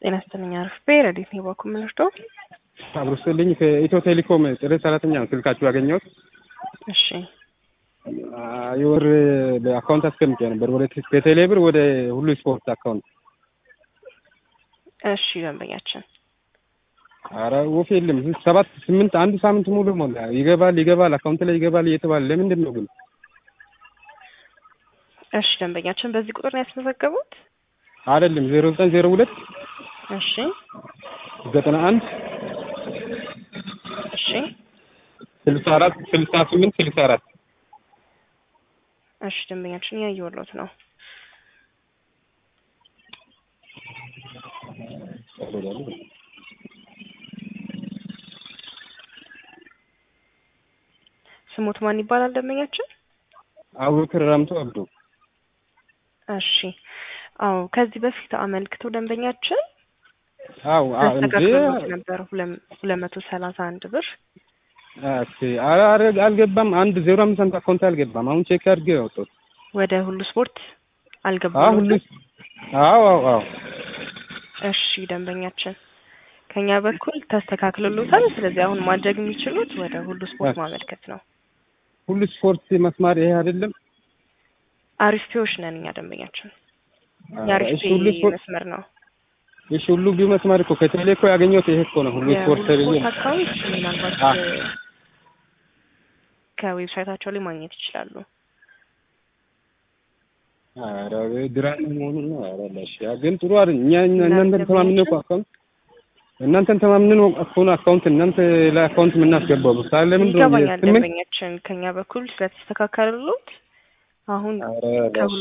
ጤና ይስጥልኝ አርፌ ረዲት ነው በኩል ምንወስዶ አብሮ ስልኝ ከኢትዮ ቴሌኮም ጥሬ ሰራተኛ ነው ስልካችሁ ያገኘሁት። እሺ የወር በአካውንት አስቀምጬ ነበር ወደ ከቴሌ ብር ወደ ሁሉ ስፖርት አካውንት። እሺ ደንበኛችን አረ ወፍ የለም ሰባት ስምንት አንድ ሳምንት ሙሉ ሞላ። ይገባል ይገባል አካውንት ላይ ይገባል እየተባለ ለምንድን ነው ግን? እሺ ደንበኛችን በዚህ ቁጥር ነው ያስመዘገቡት? አይደለም ዜሮ ዘጠኝ ዜሮ ሁለት እሺ ዘጠና አንድ እሺ ስልሳ አራት ስልሳ ስምንት ስልሳ አራት እሺ ደንበኛችን እያየሁሎት ነው። ስሙት ማን ይባላል ደንበኛችን? አቡበክር ራምቶ አብዶ። እሺ አዎ ከዚህ በፊት አመልክቶ ደንበኛችን አው እንዴ ተስተካክሎት ነበር ሁለት መቶ ሰላሳ አንድ ብር ኦኬ አረ አልገባም። አንድ ዜሮ አምስት ሳንቲም አካውንት አልገባም። አሁን ቼክ አድርጌ ያወጣሁት። ወደ ሁሉ ስፖርት አዎ አልገባም። ሁሉ አዎ አዎ አዎ እሺ ደንበኛችን ከኛ በኩል ተስተካክሎሎታል። ስለዚህ አሁን ማድረግ የሚችሉት ወደ ሁሉ ስፖርት ማመልከት ነው። ሁሉ ስፖርት መስማር ይሄ አይደለም። አሪፍ ፒዎች ነን እኛ ደንበኛችን እሺ የአሪፍ ሁሉ ስፖርት መስመር ነው። እሺ ሁሉ ቢው መስማር እኮ ከቴሌ እኮ ያገኘሁት ይሄ እኮ ነው። ሁሉ ስፖርት የሁሉ ተብዬ ስፖርት አካውንት ምናልባት አ ከዌብሳይታቸው ላይ ማግኘት ይችላሉ። ኧረ ድራማ መሆኑን ነው። ኧረ ለሽ ያ ግን ጥሩ አይደል። እኛ እኛ- እናንተን ተማምነን እኮ አካውንት እናንተን ተማምነን እኮ ነው አካውንት እናንተ ላይ አካውንት የምናስገባው ሳለ ለምንድን ነው ይገባኛል ስምንት ደንበኛችን ከኛ በኩል ስለተስተካከሉት አሁን ኧረ ለሽ ከሁሉ